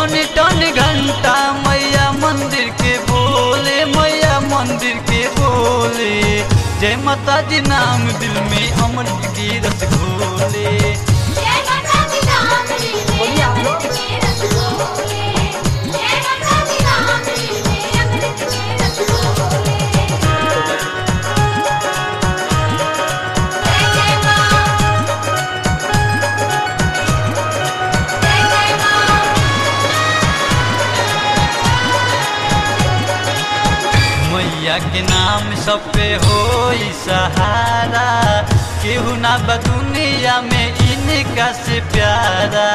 टन टन घंटा मैया मंदिर के बोले मैया मंदिर के बोले जय माता जी नाम दिल में अमृत की रस घोले जय माता दी नाम लीले अमृत के रस घोले जय माता दी नाम लीले अमृत के रस घोले जय जय मां जय जय मां मैया के नाम सब पे हो सहारा केहू ना बा दुनिया में इनका से प्यारा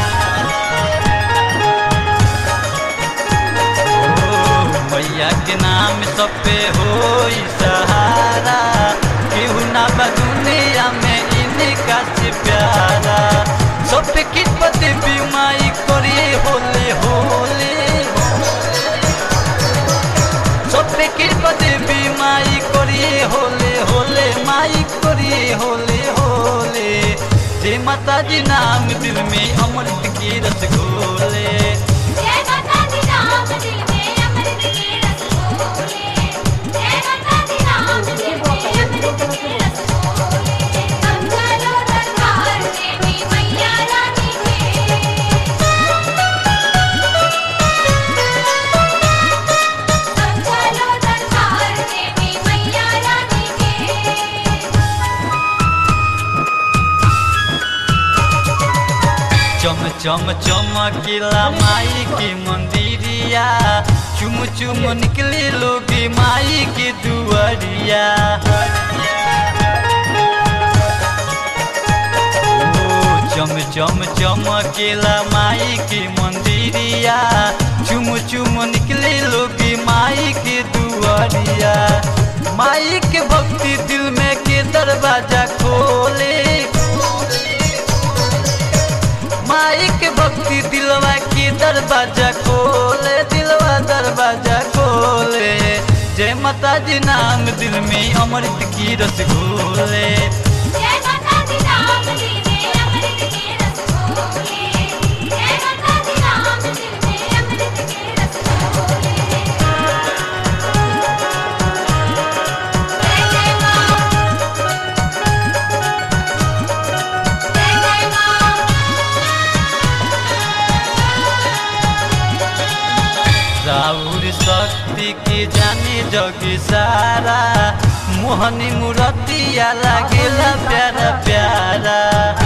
ओ, मैया के नाम सब पे हो सहारा केहू ना बा दुनिया में इनका से प्यारा सब पे किस्मत भी माई करिए होले होले সবে কৃপা দেবী মাই করিয়ে হলে হলে মাই করিয়ে হলে হলে যে মাতাজি নাম দিল মে অমৃত की रस घोले जय माता दी नाम दिल में अमृत के रस घोले जय माता दी नाम दिल में अमृत के रस घोले संभालो दरबार देवी मैया रानी के संभालो दरबार देवी मैया रानी के चम चम चमकीला माई के मंदिरिया चुम चुम निकले लोग माई के दुआरिया ओ, चम चम चमकीला माई के मंदिरिया चुम चुम निकले लोग माई के दुआरिया माई के भक्ति दिल में के दरवाजा खोले माई के भक्ति दिलवा के दरवाजा खोले दिलवा दरवाजा खोले जय माता जी नाम दिल में अमृत की रस घोले जय माता दी नाम लीले अमृत के रस घोले जय माता दी नाम लीले अमृत के रस घोले जय जय मां जय जय मां राउर शक्ति के जाने जग सारा मोहनी मूर्तिया लागेला प्यारा प्यारा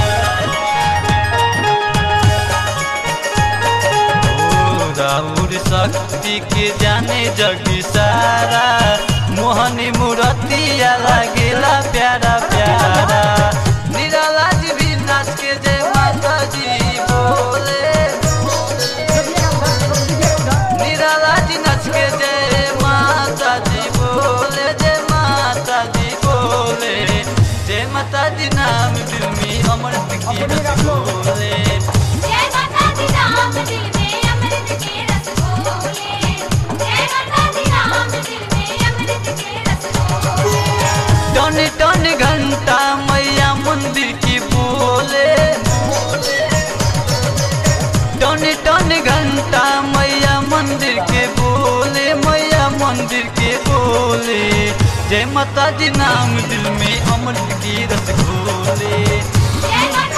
ओ, राउर शक्ति के जाने जग सारा मोहनी मूर्तिया लागेला प्यारा प्यारा निराला जी भी नाच के जय माता जी बोले निराला जी नच के जय माता जी बोले जय माता जी बोले जय माता जी नाम दिल में अमृत की रस बोले जय माता दी नाम दिल में अमृत के रस घोले जय माता दी नाम दिल में अमृत के रस घोले टन टन घंटा मैया मंदिर की बोले टन टन घंटा मैया मंदिर के बोले मैया मंदिर के बोले जय माता जी नाम दिल में अमृत की रस घोले जय माता